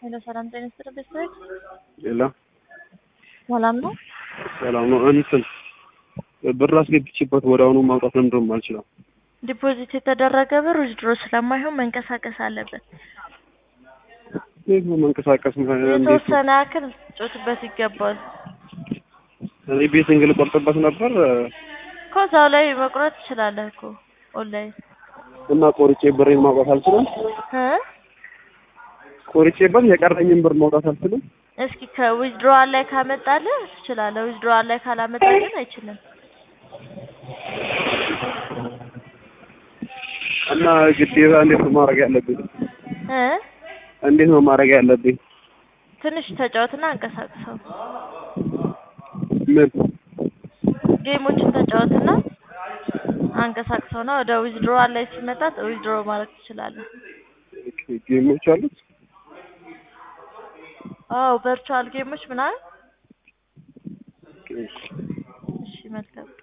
ሄሎ ሰላም ጤና ይስጥልኝ ቤተሰብ ሌላ ሰላም ነው? ሰላም ነው። እንትን ብር አስገብቼበት ወደ አሁኑ ማውጣት ለምንድን ነው የማልችለው? ዲፖዚት የተደረገ ብር ዊዝድሮ ስለማይሆን መንቀሳቀስ አለበት። እንዴት ነው መንቀሳቀስ? እንዴት ነው? የተወሰነ ያክል ጮትበት ይገባል። እኔ ቤትን ግን ቆርጥበት ነበር ከዛው ላይ መቁረጥ ትችላለህ እኮ ኦንላይን እና ቆርጬ ብሬን ማውጣት አልችልም። እ ቆርጬበት የቀረኝን ብር ማውጣት አልችልም። እስኪ ከዊዝድሮዋል ላይ ካመጣልህ ትችላለህ። ዊዝድሮዋል ላይ ካላመጣ ግን አይችልም። እና ግዴታ እንዴት ነው ማድረግ ያለብኝ? እ እንዴት ነው ማድረግ ያለብኝ? ትንሽ ተጫወትና አንቀሳቅሰው። ምን ጌሞችን ተጫወትና አንቀሳቅሰው ነው ወደ ዊዝድሮዋል ላይ ሲመጣ ዊዝድሮ ማድረግ ትችላለህ። ጌሞች አሉት? አዎ ቨርቹዋል ጌሞች ምናምን። እሺ መልካም